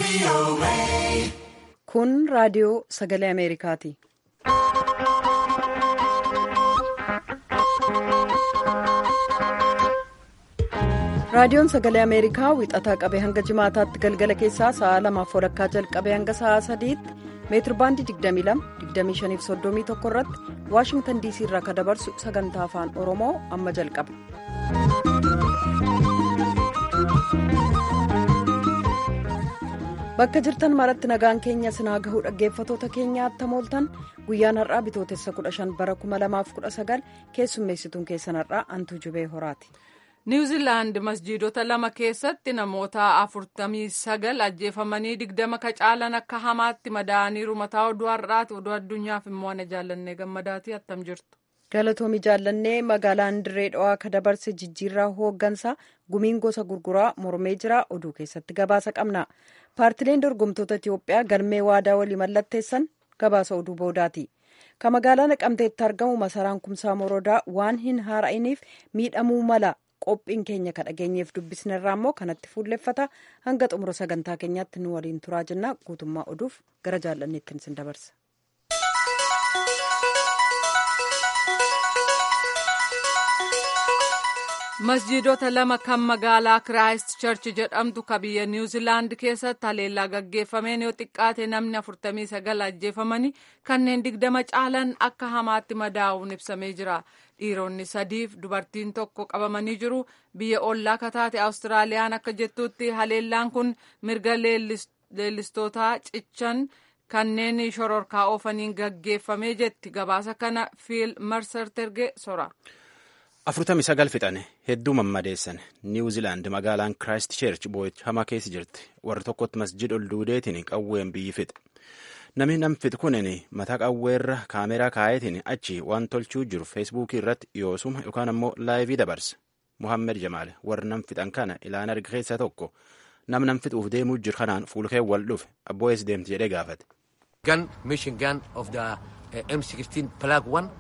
Kun raadiyoo sagalee Ameerikaati. Raadiyoon sagalee Ameerikaa wixataa qabee hanga jimaataatti galgala keessaa sa'a lamaaf walakkaa jalqabee hanga sa'a sadiitti meetirbaandii 22-25-31 irratti waashingtan diisii irraa kan dabarsu sagantaa afaan oromoo amma jalqaba. bakka jirtan maratti nagaan keenya sinaa gahuu dhaggeeffatoota keenyaatti mooltan guyyaan har'aa bitootessa 15 bara 2019 keessummeessituun keessan har'aa antuu jubee horaati. niwuziilaand masjiidota lama keessatti namoota afurtamii sagal ajjeefamanii digdama ka caalan akka hamaatti madaa'aniiru mataa oduu har'aati oduu addunyaaf immoo ana jaallannee gammadaatii attam jirtu. galatoomi jaallannee magaalaan dirree dhawaa ka dabarse jijjiirraa hooggansaa gumiin gosa gurguraa mormee jira oduu keessatti gabaasa qabna paartileen dorgomtoota itiyoophiyaa galmee waadaa walii mallatteessan gabaasa oduu boodaati. ka magaalaa naqamteetti argamu masaraan kumsaa morodaa waan hin haara'iniif miidhamuu mala. qophiin keenya ka dhageenyeef dubbisnerraa immoo kanatti fuulleffata hanga xumura sagantaa keenyaatti nu waliin turaa jenna guutummaa oduuf gara jaallanneetti sin dabarsa. masjiidota lama kan magaalaa kiraayist charchi jedhamtu ka biyya niwuziilaand keessatti haleellaa gaggeeffameen yoo xiqqaate namni 49 ajjeefamanii kanneen digdama caalan akka hamaatti madaa'uun ibsamee jira dhiironni sadiif dubartiin tokko qabamanii jiru biyya ollaa kataate awustiraaliyaan akka jettutti haleellaan kun mirga leellistootaa cichan kanneen shororkaa oofaniin gaggeeffamee jetti gabaasa kana fiil marser terge sora. afurtamii sagal fixane hedduu mammadeessan niwuziilaand magaalaan kiraayist cheerch boo'icha keessa jirti warra tokkotti masjid ol duudeetiin qawween biyyi fixe namni nam fixe kunin mataa qawweerra kaameraa kaayetiin achi waan tolchuu jiru feesbuukii irratti yoosuma yookaan ammoo laayivii dabarse muhammed jamaal warra nam fixan kana ilaan arga keessaa tokko nam nam fixuuf deemuu jiru kanaan fuulkee wal dhufe abboo ees deemti jedhee gaafate. gun mission gun of the uh, M16 plug one.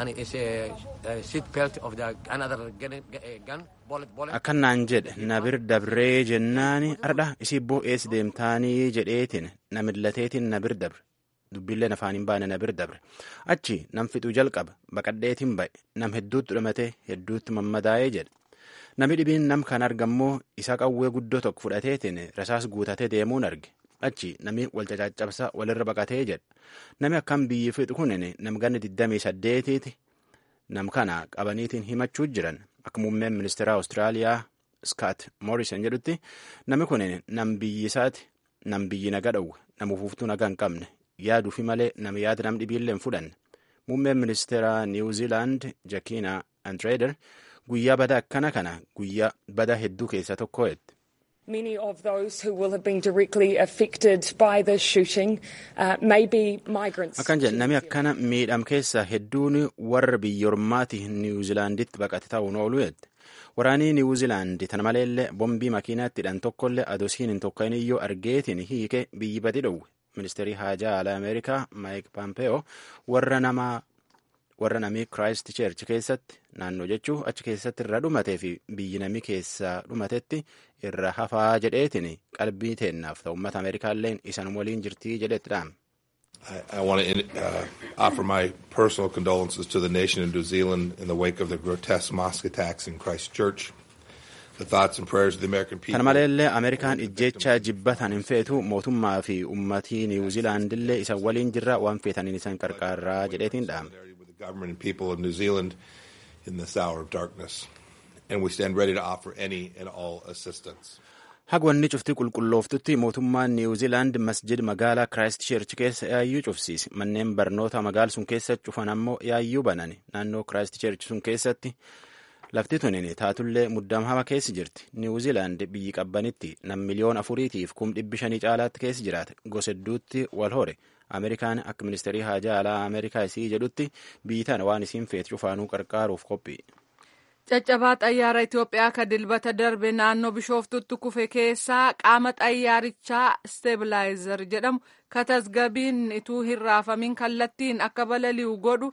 akkannaan jedhe nabir dabree jennaani ardha isii boo ees deemtaanii jedheetiin namillateetiin nabir dabre dubbiilleen afaan hin baane nabir dabre achi nam fixuu jalqaba baqadheetiin ba'e nam hedduutti dhumatee hedduutti mammadaa'ee jedhe nami dhibiin nam kan argammoo isa qawwee guddoo tokko fudhateetiin rasaas guutatee deemuun arge achi nami wal cacaccabsaa walirra baqatee jedha nami akkam biyyi fixu kunin nam ganni 28ti nam kana qabaniitiin himachuu jiran akka muummeen ministeera awustiraaliyaa skaat moorison jedhutti nami kunin nam biyyi isaati nam biyyi naga dhowwe nam ufuuftuu naga hin qabne yaaduufi malee nam yaada nam dhibiillee hin fudhanne muummeen ministeera niwuziilaand jakiina andreeder guyyaa bada akkana kana guyyaa bada hedduu keessa tokko jette. Many of those who will have been directly affected by the shooting uh, may be migrants. Akkan jedhe namni akkana miidham keessa hedduun warra biyyoormaati niwuziilaanditti baqate ta'uun oolu jette. Waraanii niwuziilaandi tana maleellee bombii makiinaatti hidhan tokkollee adosiin hin tokkayin iyyuu argeetiin hiike biyyi badi dhowwe. Ministeerri haajaa alaa Ameerikaa Maayik Paampeyoo warra namaa warra namii kiraayist cheerchi keessatti naannoo jechuu achi keessatti irra dhumatee fi biyyi namii keessaa dhumatetti irra hafaa jedheetiin qalbii teennaaf ta'u uummata ameerikaalleen isan waliin jirtii jedhetti dhaame. I, I want to uh, offer my personal condolences to the nation of New Zealand in the wake of the grotesque mosque attacks in Christchurch. The thoughts and prayers of the American people. Kana maleellee Ameerikaan ijjecha jibbatan hin feetu mootummaa fi uummatii Niwuziilaandillee isan waliin jirra waan feetaniin isan qarqaarraa jedheetiin dhaame. the government and people of New Zealand in this hour of darkness. And we stand ready to offer any and all assistance. Hagwanni cuftii qulqullooftutti mootummaan Niwuziilaand masjid magaalaa Kiraayist Cheerch keessa yaayyuu cufsiise. Manneen barnoota magaala sun keessa cufan ammoo yaayyuu banani. Naannoo Kiraayist Cheerch sun keessatti lafti tunin taatullee muddam hama keessa jirti. Niwuziilaand biyyi qabbanitti nam miliyoon afuriitiif kum dhibbi shanii caalaatti keessa jiraate. Gosa hedduutti wal hore. Ameerikaan akka ministeerii haajaa alaa Ameerikaa isii jedhutti biyyi tana waan isiin feetu cufaanuu qarqaaruuf qophii. Caccabaa xayyaara Itoophiyaa ka dilbata darbe naannoo Bishooftutti kufe keessaa qaama xayyaarichaa Steebilaayizer jedhamu ka tasgabiin ituu hin raafamin kallattiin akka balali'u godhu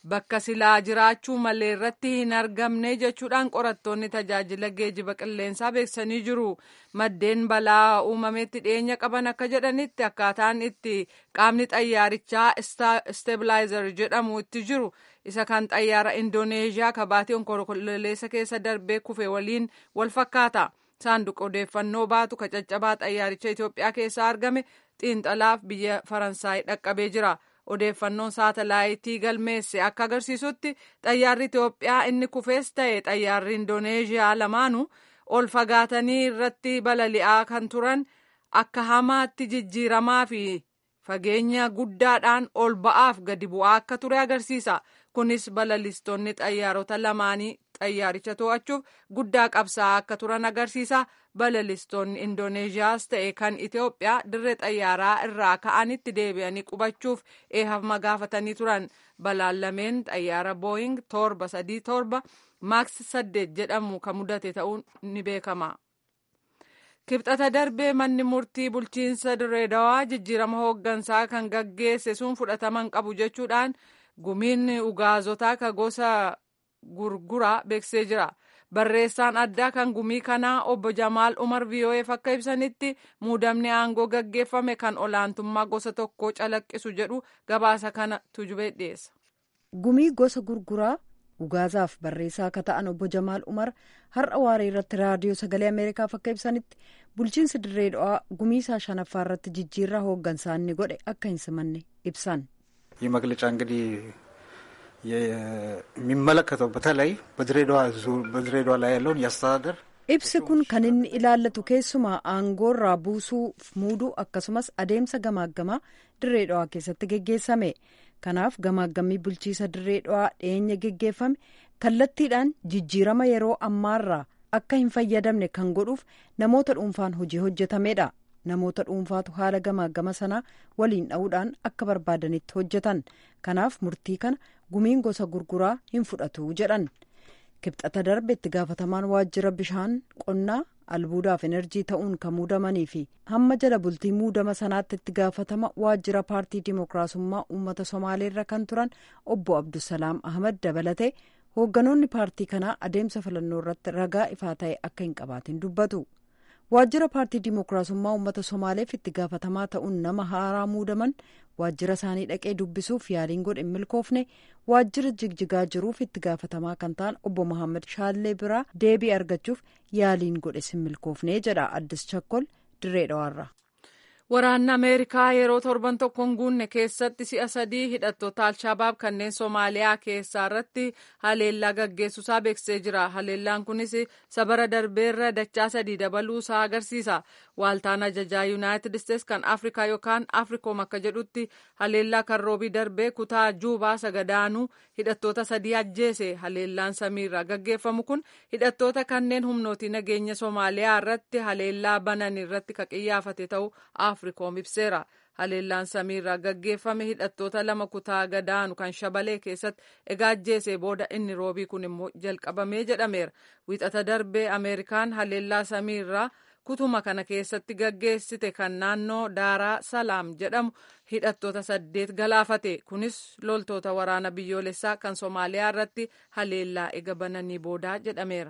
bakka silaa jiraachuu malee irratti hin argamne jechuudhaan qorattoonni tajaajila geejiba qilleensaa beeksisanii jiru. Maddeen balaa uumametti dhiyeenya qaban akka jedhanitti akkaataan itti qaamni xayyaarichaa stabilizer jedhamu itti jiru isa kan xayyaara indooneeziyaa kabaatii onkololeessa keessa darbee kufe waliin wal fakkaata. Saanduqa odeeffannoo baatu ka caccabaa xayyaaricha Itoophiyaa keessaa argame xiinxalaaf biyya Faransaay dhaqqabee jira. Odeeffannoon saatalaayitii galmeesse akka agarsiisutti xayyaarri Itoophiyaa inni kufees ta'e xayyaarri Indooneeziyaa lamaanuu ol fagaatanii irratti balali'aa kan turan akka hamaatti jijjiiramaa fi fageenya guddaadhaan ol ba'aaf gadi bu'aa akka ture agarsiisa. Kunis balalistoonni xayyaarota lamaanii xayyaaricha to'achuuf guddaa qabsaa'aa akka turan agarsiisa. Balalistoonni Indooneeziyaas ta'e kan Itoophiyaa dirree xayyaaraa irraa ka'anitti deebi'anii qubachuuf eeyyama gaafatanii turan. Balaan lameen xayyaara Booying torba sadii torba maaks saddeet jedhamu kan mudate ta'uun ni beekama. Kibxata darbee manni murtii bulchiinsa Dirreedawaa jijjiirama hooggansaa kan gaggeesse sun fudhataman qabu jechuudhaan gumiin ugaazotaa ka gosa gurguraa beeksisee jira. Barreessaan addaa kan gumii kanaa obbo Jamaal Umar VOF akka ibsanitti muudamni aangoo gaggeeffame kan olaantummaa gosa tokkoo calaqqisu jedhu gabaasa kana tujubee dhiyeessa. Gumii gosa gurguraa ugaazaaf barreessaa akka ta'an obbo Jamaal Umar har'a waaree irratti raadiyoo sagalee Ameerikaaf akka ibsanitti bulchiinsi dirree dhawaa gumii isaa shanaffaa irratti jijjiirraa hooggansaa inni godhe akka hin simanne ibsan. ይህ መግለጫ እንግዲህ የሚመለከተው በተለይ በድሬዳዋ ላይ ያለውን የአስተዳደር ibsi kun kan inni ilaallatu keessumaa aangoorraa buusuuf muuduu akkasumas adeemsa gamaaggamaa dirree dhawaa keessatti geggeessame kanaaf gamaaggamii bulchiisa dirree dhawaa dhiyeenya geggeeffame kallattiidhaan jijjiirama yeroo ammaarraa akka hin fayyadamne kan godhuuf namoota dhuunfaan hojii hojjetamedha namoota dhuunfaatu haala gamaaggama sanaa waliin dha'uudhaan akka barbaadanitti hojjetan kanaaf murtii kana gumiin gosa gurguraa hin fudhatu jedhan kibxata darbe itti gaafatamaan waajjira bishaan qonnaa albuudaaf enerjii ta'uun kan muudamanii fi hamma jala bultii muudama sanaatti itti gaafatama waajjira paartii dimookiraasummaa uummata somaaleerra kan turan obbo abdusalaam ahmad dabalatee hoogganoonni paartii kanaa adeemsa filannoo irratti ragaa ifaa ta'e akka hin qabaatin dubbatu. waajjira paartii dimookiraasummaa uummata somaaleef itti gaafatamaa ta'uun nama haaraa muudaman waajjira isaanii dhaqee dubbisuuf yaaliin godhe hin milkoofne waajjira jigjigaa jiruuf itti gaafatamaa kan ta'an obbo Mohaammed Shaallee biraa deebii argachuuf yaaliin godhe hin milkoofne jedha addis chakkol dirree dhawaarra. Waraanni Ameerikaa yeroo torban tokkoon guunne keessatti si'a sadii hidhattoota Alshabaab kanneen Somaaliyaa keessaa irratti haleellaa gaggeessuusaa beeksisee jira. Haleellaan kunis sabara darbeerra dachaa sadii dabaluusaa agarsiisa. Waaltaan ajajaa Yuunaayitid Isteets kan Afrikaa yookaan Afrikoom akka jedhutti haleellaa kan roobii darbee kutaa Juubaa sagadaanuu hidhattoota sadii ajjeese. Haleellaan samiirraa gaggeeffamu kun hidhattoota kanneen humnooti nageenya Somaaliyaa irratti haleellaa banan irratti kan qiyyaafate ta'uu afrikoom ibseera haleellaan samiirraa gaggeeffame hidhattoota lama kutaa gadaanu kan shabalee keessatti egaa ajjeese booda inni roobii kun immoo jalqabamee jedhameera wixata darbee ameerikaan haleellaa samiirraa kutuma kana keessatti gaggeessite kan naannoo daaraa salaam jedhamu hidhattoota saddeet galaafate kunis loltoota waraana biyyoolessaa kan soomaaliyaa irratti haleellaa ega bananii boodaa jedhameera.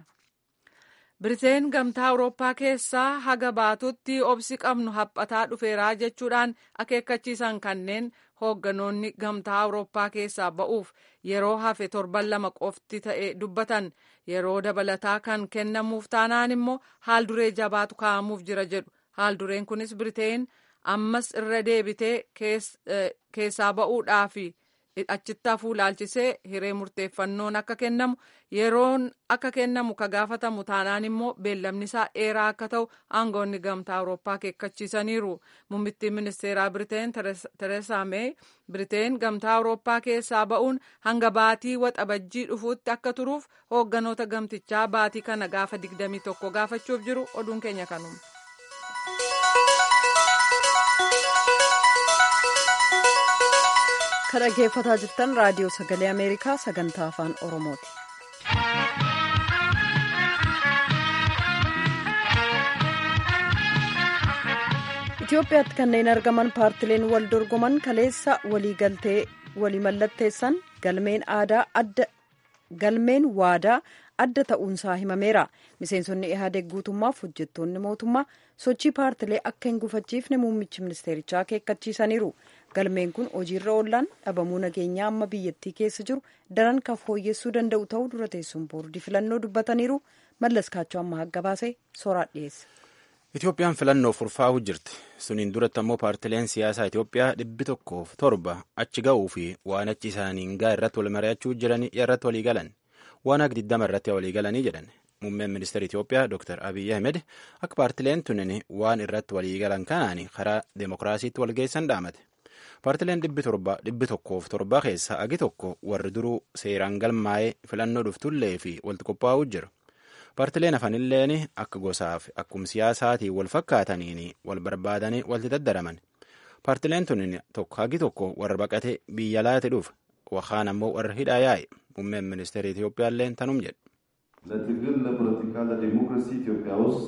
Biriteen gamtaa Awurooppaa keessaa haga baatutti obsi qabnu haphataa dhufeeraa jechuudhaan akeekkachiisan kanneen hoogganoonni gamtaa Awurooppaa keessaa ba'uuf yeroo hafe torban lama qofti ta'e dubbatan yeroo dabalataa kan kennamuuf taanaan immoo haalduree jabaatu kaa'amuuf jira jedhu haaldureen kunis Biriteen ammas irra deebitee keessaa ba'uudhaafi. achitti hafuu ilaalchisee hiree murteeffannoon akka kennamu yeroon akka kennamu ka gaafatamu taanaan immoo beellamni isaa dheeraa akka ta'u aangoonni gamtaa awurooppaa akeekkachiisaniiru muummittiin ministeeraa biriteen tereesaa meey biriteen gamtaa awurooppaa keessaa ba'uun hanga baatii waxabajjii dhufuutti akka turuuf hoogganoota gamtichaa baatii kana gaafa 21 gaafachuuf jiru oduun keenya kanuma. kan dhaggeeffataa jirtan raadiyoo sagalee ameerikaa sagantaa afaan oromooti. Itoophiyaatti kanneen argaman paartileen wal dorgoman kaleessa waliigaltee walii mallatteessan galmeen aadaa adda galmeen waadaa adda ta'uunsaa himameera miseensonni ihaadeg guutummaaf hojjettoonni mootummaa sochii paartilee akka hin gufachiifne muummichi ministeerichaa akeekkachiisaniiru galmeen kun hojiirra oollaan dhabamuu nageenyaa amma biyyattii keessa jiru daran kan fooyyessuu danda'u ta'uu dura teessuun boordii filannoo dubbataniiru mallas kaachoo amma gabaasee sooraa dhiyeesse. Itoophiyaan filannoof furfaa'uu jirti. Suniin duratti ammoo paartileen siyaasaa Itoophiyaa dhibbi tokkoof torba achi ga'uu fi waan achi isaaniin gaa irratti wal mari'achuu jiranii irratti walii galan. Waan akka diddama irratti walii galanii jedhan. Muummeen ministeera Itoophiyaa Dr. Abiyyi Ahmed akka paartileen tunin waan irratti walii galan kanaan karaa demokiraasiitti wal geessan dhaamate. Paartileen dhibbi tokkoof torba keessaa agi tokko warri duruu seeraan galmaa'ee filannoo dhuftullee fi walitti qophaa'uu jiru. Paartileen hafanilleen akka gosaaf akkuma siyaasaatiin wal fakkaataniin wal barbaadanii walitti daddaraman. Paartileen tun tokko hagi tokko warra baqatee biyya laate dhuuf waxaan ammoo warra hidhaa yaa'e muummeen ministeera Itoophiyaallee tanum jedhe. ለትግል ለፖለቲካ ለዲሞክራሲ ኢትዮጵያ ውስጥ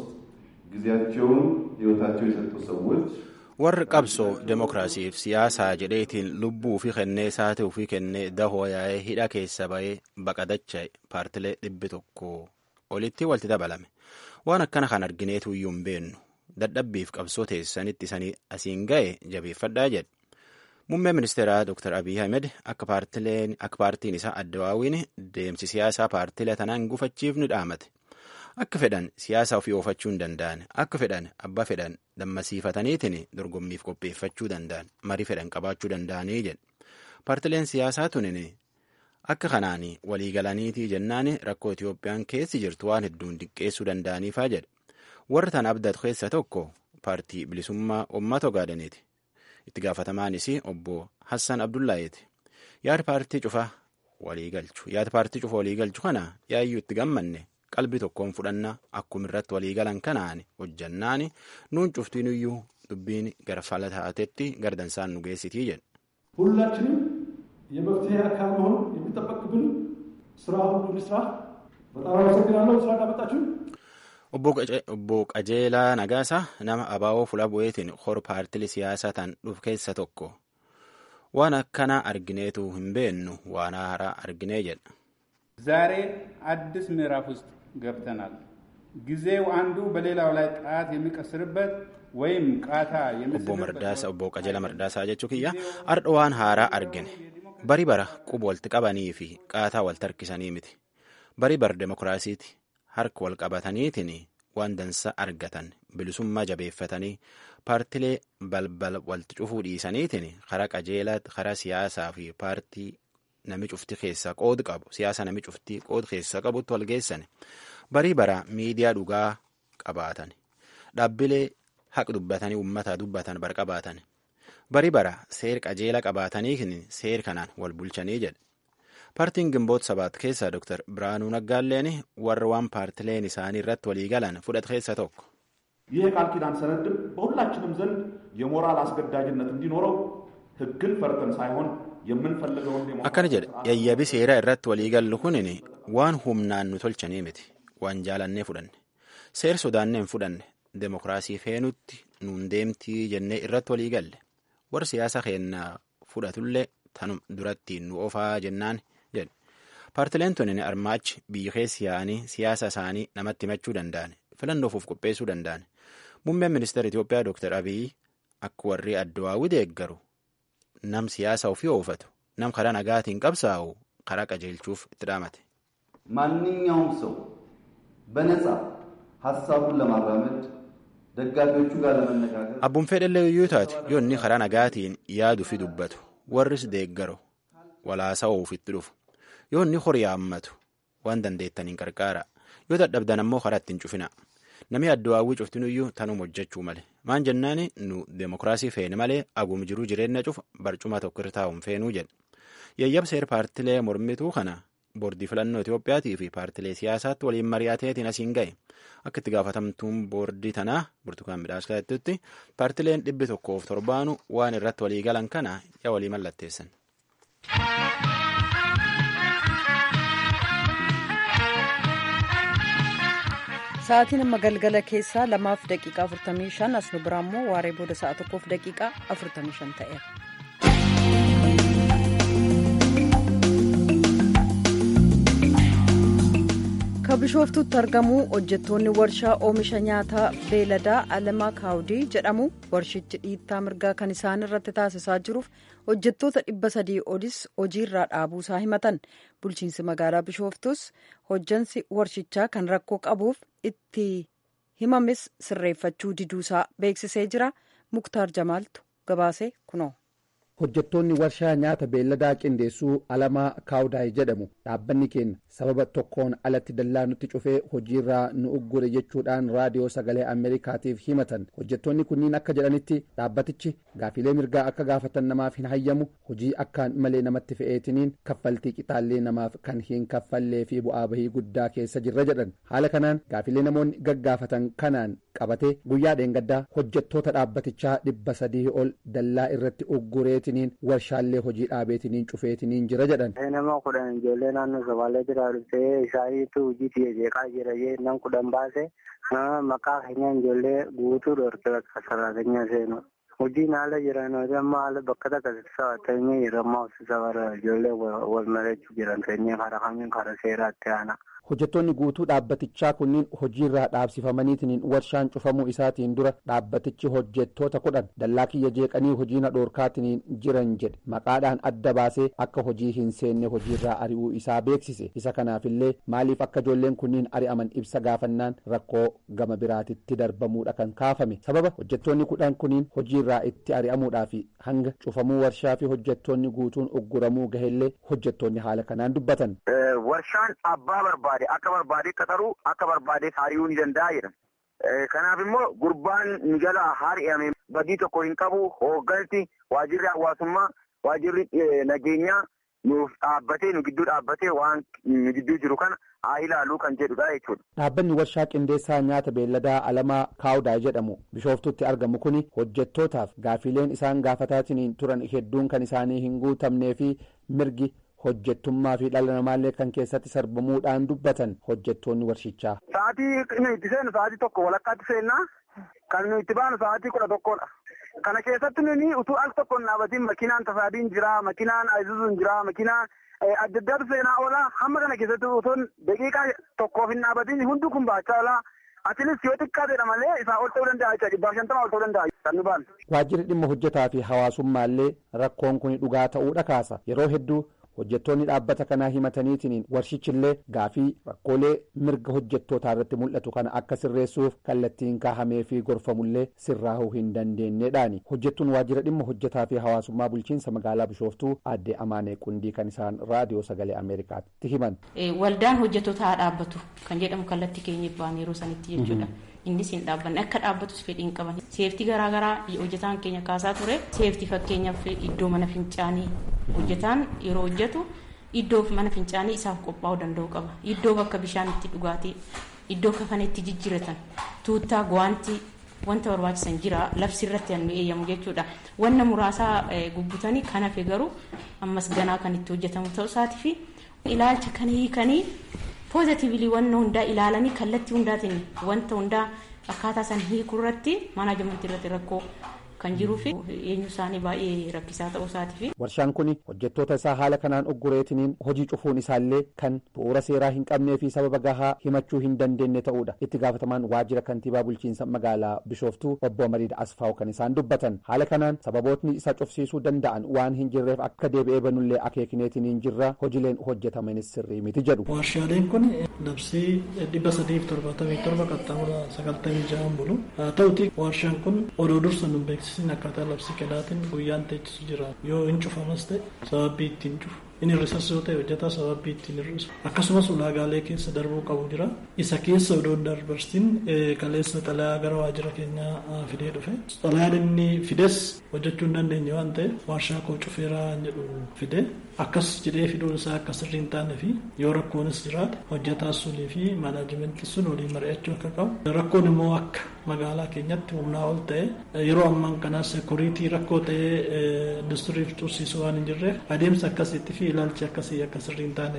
ጊዜያቸውን ሕይወታቸው የሰጡ ሰዎች warri qabsoo demokiraasiif siyaasaa jedheetiin lubbuu fi kennee saatii ofii kennee dahoo yaa'ee hidha keessa ba'ee baqatacha'e paartilee dhibbi tokko olitti walitti dabalame waan akkana kan argineetu iyyuu hin beennu dadhabbiif qabsoo teessanitti isanii asiin ga'e jabeeffadhaa jedhe muummeen ministeeraa dr abiy ahmed akka paartiin isaa addawaawiin deemsi siyaasaa paartilee tanaa hin gufachiifne dhaamate akka fedhan siyaasa ofii oofachuu hin danda'an akka fedhan abbaa fedhan dammasiifataniitiin dorgommiif qopheeffachuu danda'an marii fedhan qabaachuu danda'anii jedhe paartileen siyaasaa tunin akka kanaan waliigalaniitii jennaan rakkoo Itoophiyaan keessi jirtu waan hedduun diqqeessuu danda'aniifaa jedhe warra tan abdatu keessa tokko paartii bilisummaa uummata ogaadaniiti itti gaafatamaanis obbo Hassan Abdullaayeeti yaada paartii cufaa waliigalchu yaada paartii cufa waliigalchu kana yaayyuu itti gammanne qalbii tokkoon fudhannaa akkuma irratti waliigalan kanaan hojjannaan nuun cuftiinuyyuu dubbiin gara fala taatetti gardansaan nu geessitii jedhe. ሁላችንም የመፍትሄ አካል መሆን የሚጠበቅብን ስራ ሁሉ እንስራ። በጣም አመሰግናለሁ ስላዳመጣችሁ። Obbo Qajeelaa Nagaasaa nama abaaboo fuula bu'eetiin hor paartilee siyaasaa tan dhufu keessa tokko waan akkanaa argineetu hin beennu waan haaraa arginee jedha. ዛሬ አዲስ ምዕራፍ ውስጥ ገብተናል። ጊዜው አንዱ በሌላው ላይ ጣት የሚቀስርበት ወይም ቃታ Obbo Mardaasaa Obbo Qajeela Mardaasaa jechuu kiyya ardha waan haaraa argine bari bara quba walitti qabanii fi qaataa walitti harkisanii miti bari bara demokiraasiiti harka wal qabataniitiin waan dansa argatan bilisummaa jabeeffatanii paartilee balbala walitti cufuu dhiisaniitiin karaa qajeelaa karaa siyaasaa fi paartii nami cufti keessaa qoodi qabu siyaasa nami cufti qoodi keessaa qabutti wal geessan barii bara miidiyaa dhugaa qabaatan dhaabbilee haq dubbatanii uummataa dubbatan bar qabaatan barii bara seer qajeela qabaatanii seer kanaan wal bulchanii jedhe paartiin gimboota sabaat keessaa dr biraanuu naggaalleen warra waan paartileen isaanii irratti walii galan fudhate keessa tokko. ይህ የቃል ኪዳን ሰነድም በሁላችንም ዘንድ የሞራል አስገዳጅነት እንዲኖረው ሕግን ፈርተን ሳይሆን የምንፈልገውን akkana jedhe yayyabi seeraa irratti walii gallu kunin waan humnaan nu tolchanii miti waan jaalannee fudhanne seer sodaannee hin fudhanne demokiraasii feenutti nuun deemtii jennee irratti walii galle warri siyaasa keennaa fudhatullee tanum duratti nu ofaa jennaan jedhe paartileen tunin armaachi biyya keessa yaa'anii siyaasa isaanii namatti himachuu danda'an filannoofuuf qopheessuu danda'an muummeen ministeera Itoophiyaa Dr. Abiyyi akka warri addawaawwi deeggaru nam siyaasa ofii oofatu nam karaa nagaatiin qabsaa'u karaa qajeelchuuf itti dhaamate. ማንኛውም ሰው በነጻ ሀሳቡን ለማራመድ ደጋፊዎቹ ጋር ለመነጋገር Abbuun fedhallee iyyuu taate yoo inni karaa nagaatiin yaadu fi dubbatu warris deeggaru walaasa'uuf itti dhufu yoo inni horii haammatu waan dandeettaniin qarqaara yoo dadhabdan ammoo karaa ittiin cufina namni addawaawwii cuftinuyyuu tanuma hojjechuu male maan jennaani nu demokiraasii feene malee agum jiruu jireenya cufa barcuma tokko irra taa'uun feenuu jedhe yayyabseer paartilee mormituu kana boordii filannoo Itoophiyaatii fi paartilee siyaasaatti waliin mari'ateetiin asiin ga'e akka itti gaafatamtuun boordii tanaa burtukaan midhaasatti paartileen dhibbi tokkoof torbaanu waan irratti walii galan kana yaa walii mallatteessan. Sa'aatiin amma galgala keessaa lamaaf daqiiqaa 45 as nu biraa immoo waaree booda sa'a tokkoof daqiiqaa 45 ta'eera. Ka bishooftutti argamu hojjettoonni warshaa oomisha nyaataa beeladaa Alamaa Kaawudii jedhamu warshichi dhiittaa mirgaa kan isaan irratti taasisaa jiruuf hojjettoota dhibba sadii olis hojiirraa dhaabuusaa himatan. Bulchiinsi magaalaa bishooftus hojjansi warshichaa kan rakkoo qabuuf itti himames sirreeffachuu diduusaa beeksisee jira. Muktaar Jamaaltu gabaasee kunoo. hojjettoonni warshaa nyaata beelladaa qindeessuu alamaa kaawudaay jedhamu dhaabbanni keenya sababa tokkoon alatti dallaa nutti cufee hojiirraa nu uggure jechuudhaan raadiyoo sagalee ameerikaatiif himatan hojjettoonni kunniin akka jedhanitti dhaabbatichi gaafilee mirgaa akka gaafatan namaaf hin hayyamu hojii akkaan malee namatti fe'eetiniin kaffaltii qixaallee namaaf kan hin kaffallee fi bu'aa bahii guddaa keessa jirra jedhan haala kanaan gaafilee namoonni gaggaafatan kanaan qabatee guyyaa dheengaddaa hojjettoota dhaabbatichaa dhibba sadii ol dallaa irratti uggureetiniin warshaalee hojii dhaabeetiniin cufeetiniin jira jedhan. nama kudhan ijoollee naannoo somaalee jira dhuftee isaaniitu hojii jeeqaa jira nam kudhan baase maqaa keenya ijoollee guutuu dhorke bakka sararaanya seenu. hojiin haala jiran amma haala bakka takkasitti sababatanii jira amma hoosisa bara ijoollee wal marachuu jiran sanyii karaa kamiin karaa seeraatti aana. hojjettoonni guutuu dhaabbatichaa kunniin hojiirraa dhaabsifamaniitiin warshaan cufamuu isaatiin dura dhaabbatichi hojjettoota kudhan dallaa kiyya jeeqanii hojiina dhoorkaatiin jiran jedhe maqaadhaan adda baasee akka hojii hin seenne hojiirraa ari'uu isaa beeksise isa kanaafillee maaliif akka ijoolleen kunniin ari'aman ibsa gaafannaan rakkoo gama biraatitti darbamuudha kan kaafame sababa hojjettoonni kudhan kunniin hojiirraa itti ari'amuudhaaf hanga cufamuu warshaa fi hojjettoonni guutuun ugguramuu gahellee hojjettoonni haala kanaan dubbatan. warshaan abbaa barbaade akka barbaade qaxaruu akka barbaade haari'uu ni danda'a jedhama. Kanaaf immoo gurbaan ni jala haari'ame badii tokko hin qabu hoogganti waajirri hawaasummaa waajirri nageenyaa nuuf dhaabbatee nu gidduu dhaabbatee waan nu gidduu jiru kana haa ilaaluu kan jedhudha jechuudha. Dhaabbanni warshaa qindeessaa nyaata beelladaa alamaa kaawudaa jedhamu bishooftutti argamu kuni hojjettootaaf gaafileen isaan gaafataatiin turan hedduun kan isaanii hin guutamnee fi mirgi hojjettummaa fi dhala namaallee kan keessatti sarbamuudhaan dubbatan hojjettoonni warshichaa. Sa'aatii nu itti seenu sa'aatii tokko walakkaatti seennaa kan nu itti baanu sa'aatii kudha tokkodha. Kana keessatti nuni utuu al tokko hin dhaabatiin makinaan tasaadiin jira, makinaan ayizuzuun jira, makinaan adda addaatu seenaa oola. Hamma kana keessatti utuu daqiiqaa tokkoof hin dhaabatiin hundi kun baachaa oola. Atilis yoo xiqqaa jedha malee isaa ol ta'uu danda'a jechuudha. Dhibbaaf shantama ol ta'uu danda'a kan nu baanu. Waajjirri dhimma hojjetaa fi hawaasummaallee rakkoon kun dhugaa ta'uudha kaasa. Yeroo hedduu hojjettoonni dhaabbata kanaa himataniitiin warshichillee gaafii rakkoolee mirga hojjettootaa irratti mul'atu kana akka sirreessuuf kallattiin kaahamee fi gorfamullee sirraahuu hin dandeenyedhaani hojjettuun waajjira dhimma hojjetaa fi hawaasummaa bulchiinsa magaalaa bishooftuu aadde amaanee qundii kan isaan raadiyoo sagalee ameerikaatti himan. waldaan hojjettoota haa dhaabbatu kan jedhamu kallattii keenya ba'an yeroo sanitti jechuudha. innis hin dhaabbanne akka dhaabbatus fedhii hin qaban seeftii garaagaraa hojjetaan keenya kaasaa ture seeftii fakkeenyaaf iddoo mana fincaanii hojjetaan yeroo hojjetu iddoo mana fincaanii isaaf qophaa'uu danda'u qaba iddoo bakka bishaan itti dhugaatii iddoo kafana itti jijjiiratan tuuttaa gwaantii wanta barbaachisan jira labsi irratti hannu eeyyamu jechuudha wanna muraasaa gubbutanii kan hafe garuu ammas ganaa kan itti hojjetamu ta'uu isaatii fi ilaalcha kan hiikanii poozitiivili wanna hundaa ilaalanii kallattii hundaatiin wanta hundaa akkaataa san hiikuu irratti maanaajamentii irratti rakkoo kan jiruu fi eenyu isaanii baay'ee rakkisaa ta'uu isaatii Warshaan kun hojjettoota isaa haala kanaan oggureetiniin hojii cufuun isaallee kan bu'uura seeraa hin qabnee fi sababa gahaa himachuu hin dandeenye ta'uudha. Itti gaafatamaan waajjira kantiibaa bulchiinsa magaalaa Bishooftuu obbo Mariida Asfaaw kan isaan dubbatan. Haala kanaan sababootni isa cufsiisuu danda'an waan hin jirreef akka deebi'ee banullee akeekineetiniin jirra hojileen hojjetamanis sirrii miti jedhu. Warshaaleen kun labsii dhibba sadiif torbaatamii torba qaxxaamura sagaltamii ja'an bulu. Haa ta'uti warshaan kun odoo dursa nu beeksisiin akkaataa labsii kenaatiin guyyaan teechisu jira. Yoo hin cufamas ta'e sababii ittiin cufu. Inni hir'isas yoo ta'e hojjetaa sababii ittiin hir'isu. Akkasumas ulaagaalee keessa darbuu qabu jira. Isa keessa odoo darbarsiin kaleessa xalayaa gara waajjira keenyaa fidee dhufe. Xalayaan inni fides hojjechuu hin dandeenye waan ta'eef warshaa koo cufeeraa jedhu fide. Akkas jedhee fiduun isaa akka sirrii hin taane fi yoo rakkoonis jiraate hojjetaa sunii fi maanaajimentii sun waliin mari'achuu akka qabu. Rakkoon immoo akka magaalaa keenyatti humnaa ol ta'e yeroo ammaan kana sekuriitii rakkoo ta'ee industiriif tursiisu waan hin jirreef adeemsa akkasiitti fi ilaalchi akkasii akka sirrii hin taane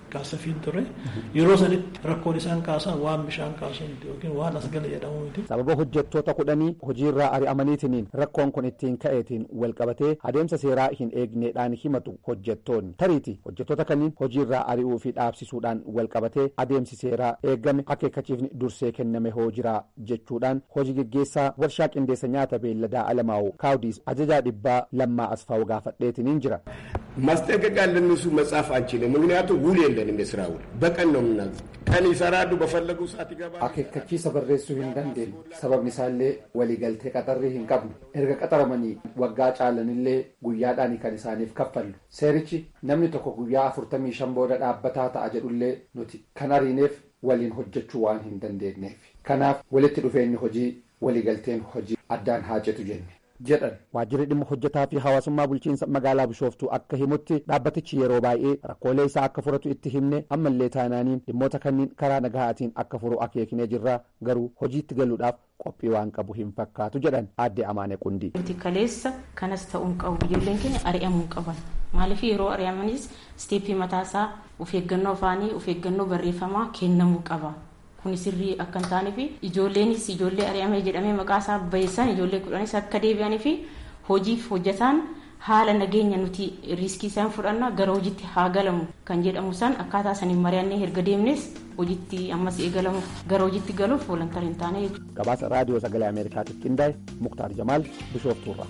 kaasafiin ture yeroo sanitti rakkoon isaan kaasan waan bishaan kaasuu miti yookiin waan as gale jedhamu miti. sababa hojjettoota kudhanii hojiirraa ari'amaniitiniin rakkoon kun ittiin ka'eetiin walqabatee adeemsa seeraa hin eegneedhaan himatu hojjettoonni tariiti hojjettoota kanneen hojiirraa ari'uu fi dhaabsisuudhaan walqabatee adeemsi seeraa eegame akeekkachiifni dursee kenname hoo jiraa jechuudhaan hojii geggeessaa warshaa qindeessa nyaata beelladaa alamaa'u kaawdiis ajajaa dhibbaa lammaa asfaa'u gaafadheetiniin jira. ማስጠንቀቂያ ለእነሱ መጻፍ አንችልም። ምክንያቱም ውል የለንም። የስራ ውል በቀን ነው ምናዝ ቀን ይሰራሉ፣ በፈለጉ ሰዓት ይገባሉ። akeekkachiisa barreessuu hin dandeenyu sababni isaallee waliigaltee qaxarrii hin qabnu erga qaxaramanii waggaa caalanillee guyyaadhaan kan isaaniif kaffallu seerichi namni tokko guyyaa afurtamii shan booda dhaabbataa ta'a jedhullee nuti kan ariineef waliin hojjechuu waan hin dandeenyeef kanaaf walitti dhufeenyi hojii waliigalteen hojii addaan haa citu jenne jedhan waajjirri dhimma hojjetaa fi hawaasummaa bulchiinsa magaalaa bishooftuu akka himutti dhaabbatichi yeroo baay'ee rakkoolee isaa akka furatu itti himne ammallee taanaaniin dhimmoota kanneen karaa nagahaatiin akka furu akeeknee jirra garuu hojiitti galuudhaaf qophii waan qabu hin fakkaatu jedhan aadde amaane qundii. nuti kaleessa kanas ta'uun qabu ijoolleen keenya ari'amuu qaban maaliif yeroo ari'amanis isteeppii mataasaa of eeggannoo afaanii of eeggannoo barreeffamaa kennamuu qaba. kun sirrii akka hin taane fi ijoolleenis ijoollee ari'amee jedhamee maqaa isaa bayeessan ijoollee kudhanis akka deebi'anii fi hojiif hojjetaan haala nageenya nuti riiskii isaan fudhanna gara hojiitti haa galamu kan jedhamu san akkaataa saniin mari'annee erga deemnes hojiitti ammas eegalamu gara hojiitti galuuf volantar hin taane jechuudha. gabaasa raadiyoo sagalee ameerikaatiif qindaa'e muktaar jamaal bishooftuurra.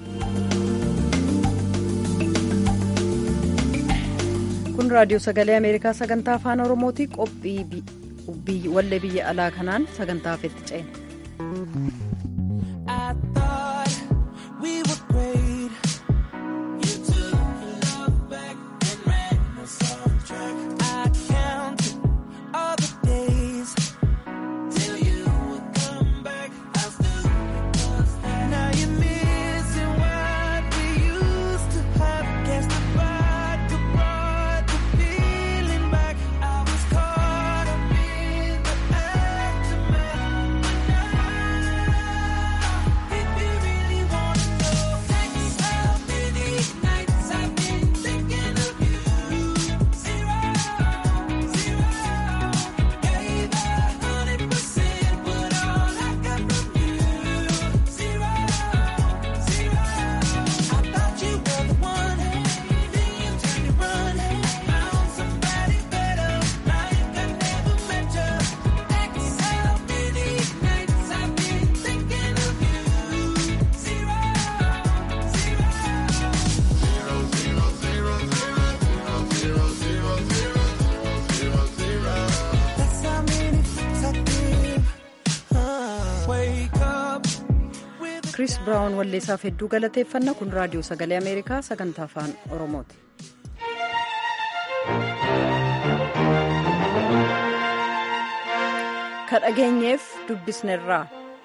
kun raadiyoo sagalee ameerikaa sagantaa afaan oromooti qophii wallee biyya alaa kanaan sagantaaf itti ceena. Chris Brown walleessaaf hedduu galateeffanna kun raadiyoo sagalee Ameerikaa sagantaa afaan Oromooti. Ka dhageenyeef dubbisnerraa.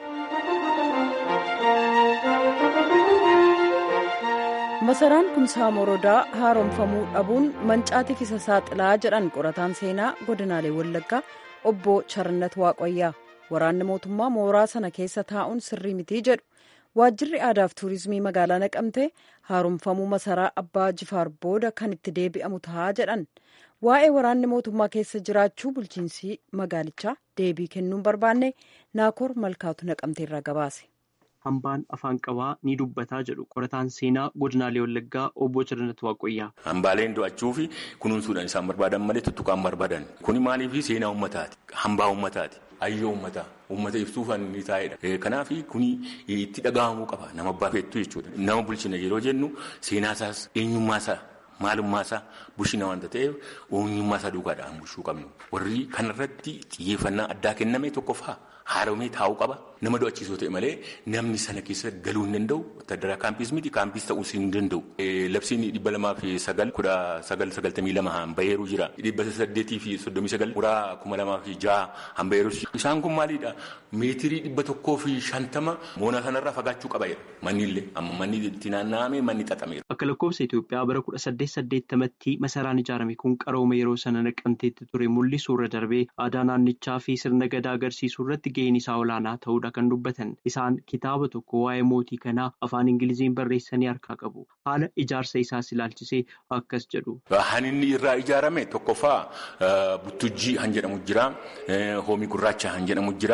Masaraan kumsaa morodaa haaromfamuu dhabuun mancaatiif isa saaxilaa jedhan qorataan seenaa godinaalee Wallaggaa obbo Charannat Waaqayyaa. Waraanni mootummaa mooraa sana keessa taa'uun sirrii mitii jedhu. Waajjirri aadaaf tuurizimii magaalaa naqamtee haaromfamuu masaraa abbaa jifaar booda kan itti deebi'amu ta'a jedhan. Waa'ee waraanni mootummaa keessa jiraachuu bulchiinsi magaalichaa deebii kennuun barbaanne naakoor malkaatu naqamteerraa gabaase. hambaan afaan qabaa ni dubbataa jedhu qorataan seenaa godinaalee wallaggaa obbo Charannat Waaqayyaa. Hambaaleen do'achuu fi kunuunsuudhaan isaan barbaadan malee tuttuqaan barbaadan. Kuni maaliif seenaa uummataati? Hambaa uummataati. Hayyoo uummataa. Uummata ibsuufan ni taa'edha. Kanaaf kuni itti dhaga'amuu qaba. Nama abbaa feettu jechuudha. Nama bulchina yeroo jennu seenaasaas eenyummaasaa maalummaasaa bulchina waanta ta'eef eenyummaasaa duugaadhaan bulchuu qabnu. Warri kanarratti xiyyeeffannaa addaa kenname tokkoffaa haaromee taa'uu qaba. Nama do'achiisoo ta'e malee namni sana keessa galuu hin danda'u. Wattadaraa kaampiis miti kaampiis ta'uus hin danda'u. Labsiin dhibba lamaa fi sagal kudha sagal sagaltamii lama hanbaheeruu jira. Dhibba saddeetii fi soddomii sagal muraa kuma lamaa fi jaha hanbaheeruu Isaan kun maalidha? Meetirii dhibba tokkoo fi shantama moonaa sanarraa fagaachuu qaba jedha. Manni illee amma manni itti naanna'ame manni xaxameera. Akka lakkoofsa Itoophiyaa bara kudha saddeet saddeettamatti masaraan ijaarame kun qarooma yeroo sana naqamteetti ture mul'isuu irra darbee aadaa naannichaa fi sirna gadaa agarsiisuu irratti gaheen isaa olaanaa ta'uudha kan dubbatan isaan kitaaba tokko waa'ee mootii kanaa afaan ingiliziin barreessanii harkaa qabu haala ijaarsa isaas ilaalchisee akkas jedhu. Han inni irraa ijaarame tokkoffaa buttujjii han jedhamu jira hoomii gurraacha han jedhamu jira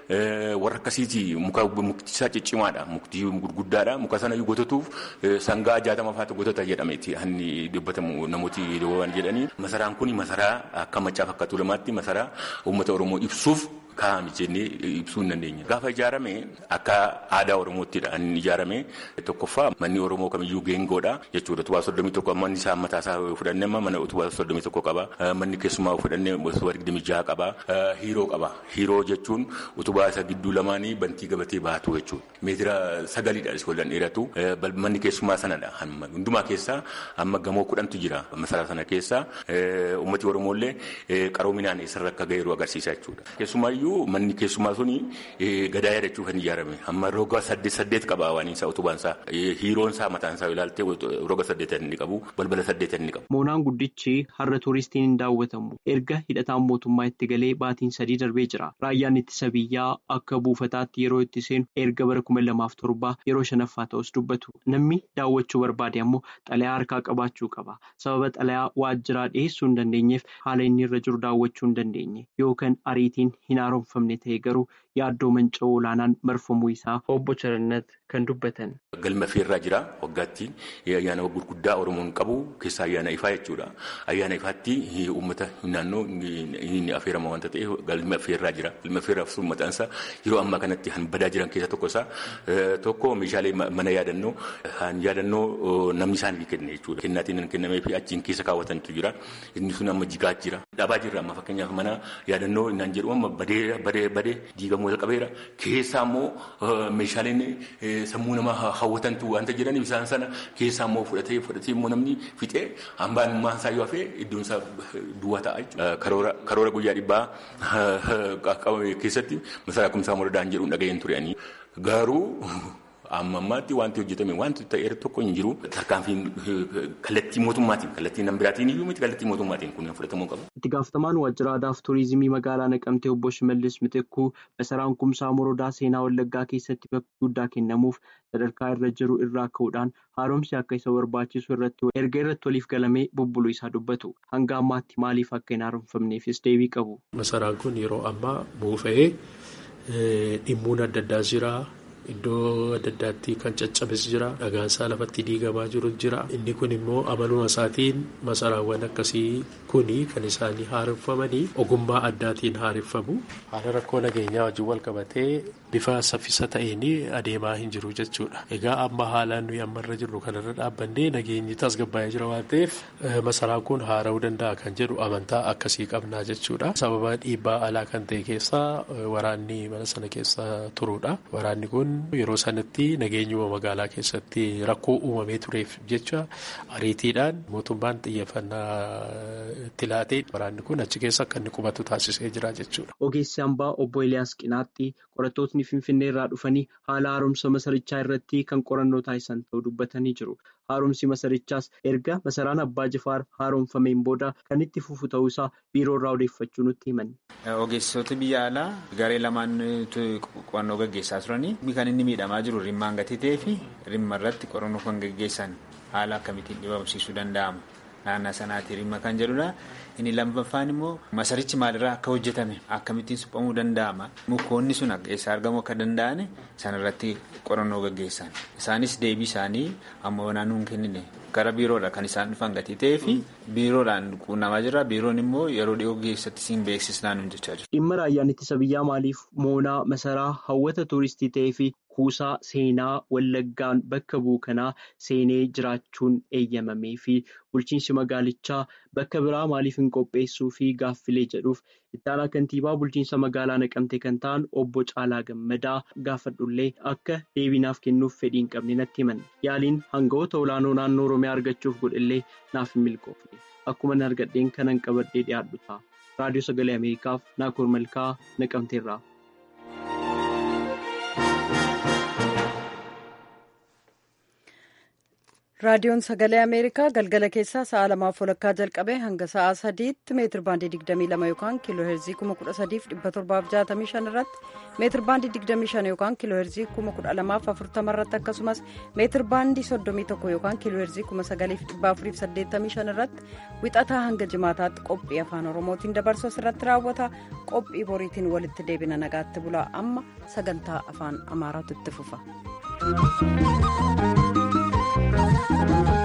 warra akkasiiti muka mukti isaa ciccimaadha mukti gurguddaadha muka sana gotatuuf sangaa jaatama faatu gotata jedhameeti hanni dubbatamu namooti waan jedhanii masaraan kun masaraa akka maccaaf akka tuulamaatti masaraa uummata oromoo ibsuuf kaa'ame jennee ibsuu hin dandeenya. Gaafa ijaarame akka aadaa Oromoottidha inni ijaarame tokkoffaa manni Oromoo kamiyyuu geengoodha jechuudha. Utubaa soddomii tokko manni isaa mataa isaa fudhannee mana utubaa soddomii tokko qaba. Manni keessumaa fudhannee utubaa digdamii jaha qaba. Hiiroo qaba. Hiiroo jechuun utubaa isa gidduu lamaanii bantii gabatee baatu jechuudha. Meetira sagalidha isii wallan dheeratu. Manni keessumaa sanadha. Hundumaa keessaa amma gamoo kudhantu jira masaraa sana keessa. Uummati Oromooillee qaroominaan eessarra akka ga'eeru agarsiisa jechuudha. Keessumaayyuu manni keessumaa suni gadaa yaadachuuf kan ijaarame amma roga saddeet saddeet qaba waan isaa utubaan isaa hiiroon isaa mataan isaa ilaaltee roga saddeet inni qabu balbala saddeet inni qabu. Moonaan guddichi har'a tuuristiin hin daawwatamu erga hidhataan mootummaa itti galee baatiin sadii darbee jira raayyaan ittisa biyyaa akka buufataatti yeroo itti seenu erga bara kuma lamaaf torba yeroo shanaffaa ta'us dubbatu namni daawwachuu barbaade ammoo xalayaa harkaa qabaachuu qaba sababa xalayaa waajjiraa dhiyeessuu hin dandeenyeef haala inni irra jiru daawwachuu hin dandeenye yookaan ariitiin hin haaromfamne ta'e garuu yaaddoo manca'uu olaanaan marfamuu isaa obbo Charannat kan dubbatan. Galma feerraa jira waggaatti ayyaana gurguddaa Oromoon qabu keessaa ayyaana ifaa jechuudha. Ayyaana ifaatti uummata naannoo inni affeerama wanta ta'e galma feerraa jira. Galma feerraa sun maqaan isaa yeroo ammaa kanatti han badaa jiran keessa tokko isaa tokko meeshaalee mana yaadannoo han yaadannoo namni isaanii kenne jechuudha. Kennaatiin kennamee fi achiin keessa kaawwatantu jira. Inni sun amma jigaa jira. Dhabaa jirra amma fakkeenyaaf mana yaadannoo innaan jedhu amma badee badee badee diigamuu qabeera. Keessaa immoo meeshaaleen sammuu nama hawwatantu wanta jedhaniif isaan sana keessaa immoo fudhatee fudhatee immoo namni fixee hambaan maasaa yoo hafee iddoon isaa duwwaa ta'a jechuudha. Karoora guyyaa dhibbaa keessatti masaraa kumsaa moradaan jedhuun dhaga'een ture. Garuu amma ammaatti wanti hojjetame wanti ta'eera tokko hin jiru. Tarkaanfiin kallattii mootummaatiin kallattii nama biraatiin iyyuu miti kallattii mootummaatiin kun fudhatamuu qabu. Itti gaafatamaan waajjira aadaa fi turizimii magaalaa Naqamtee obbo Shimallis Mitekkuu masaraan kumsaa morodaa seenaa Wallaggaa keessatti bakka guddaa kennamuuf sadarkaa irra jiru irraa ka'uudhaan haaromsi akka isa barbaachisu irratti erga irratti waliif galamee bubbuluu isaa dubbatu hanga ammaatti maaliif akka hin haaromfamneefis deebii qabu. Masaraan kun yeroo ammaa buufa'ee dhimmuun adda addaa jira. Iddoo adda addaatti kan caccabes jira. Dhagaansaa lafatti diigamaa jiru jira. Inni kun immoo amaluma isaatiin masaraawwan akkasii kuni kan isaanii haareffamanii ogummaa addaatiin haareffamu. Haala rakkoo nageenyaa wajjin wal qabatee bifa saffisa ta'een adeemaa hin jiru jechuudha. Egaa amma haalaan nuyi ammarra jirru kanarra dhaabbannee nageenyi tasgabbaa'ee jira waan ta'eef masaraan kun haara'uu danda'a kan jedhu amantaa akkasii qabnaa jechuudha. Sababa dhiibbaa alaa kan ta'e keessaa waraanni mana sana keessa turuudha. Waraanni kun yeroo sanatti nageenyuma magaalaa keessatti rakkoo uumamee tureef jecha ariitiidhaan mootummaan xiyyeeffannaa itti laatee waraanni kun achi keessa akka inni qubatu taasisee jira jechuudha. Ogeessi hambaa obbo Eliyaas Qinaaxxii qorattootni Finfinnee irraa dhufanii haala haaromsa masarichaa irratti kan qorannoo taasisan ta'uu dubbatanii jiru. Haaromsi masarichaas erga masaraan Abbaa Jifaar haaromfameen booda kan itti fufu ta'uusaa biiroo irraa odeeffachuu nutti himan. Ogeessitoota biyya alaa garee lamaan qorannoo gaggeessaa turanii kan inni miidhamaa jiru rimmaan gatii ta'ee fi rimma irratti qorannoo kan gaggeessan haala akkamittiin dhibamsiisuu danda'ama. Naannaa sanaatti rimma kan jedhudha. Inni lammaffaan immoo masarichi maalirraa akka hojjetame akkamittiin suphamuu danda'ama. Mukoonni sun eessaa argamuu akka danda'an sanarratti qorannoo gaggeessan. Isaanis deebii isaanii amma naannoo hin kennine gara biiroodha kan isaan dhufan gatii ta'ee fi biiroodhaan quunnamaa jira. Biiroon immoo yeroo dhiyoo keessatti siin beeksisnaan hin jechaa jiru. Dhimma raayyaan ittisa biyyaa maaliif moonaa masaraa hawwata tuuristii ta'ee fi kuusaa seenaa wallaggaan bakka bu'u kanaa seenee jiraachuun eeyyamamee fi bulchiinsi magaalichaa bakka biraa maaliif hin qopheessuu fi gaaffilee jedhuuf ittaanaa kantiibaa bulchiinsa magaalaa naqamte kan ta'an obbo Caalaa Gammadaa gaafadhullee akka deebinaaf kennuuf fedhii hin qabne natti himan yaaliin hangawoota olaanoo naannoo Oromiyaa argachuuf godhellee naaf hin milkoofne akkuma argadheen kanan qabadhee dhiyaadhu ta'a. Raadiyoo Sagalee Ameerikaaf Naakoor Malkaa Naqamteerraa. raadiyoon sagalee ameerikaa galgala keessaa sa'a lamaaf walakkaa jalqabee hanga sa'a sadiitti meetir baandii 22 yookaan kiiloo heerzii 13765 irratti meetir baandii 25 yookaan kiiloo heerzii 12040 irratti akkasumas meetir baandii 31 yookaan kiiloo heerzii 9485 irratti wixataa hanga jimaataatti qophii afaan oromootiin dabarsu irratti raawwata qophii boriitiin walitti deebina nagaatti bulaa amma sagantaa afaan amaaraatu itti fufa. Thank you.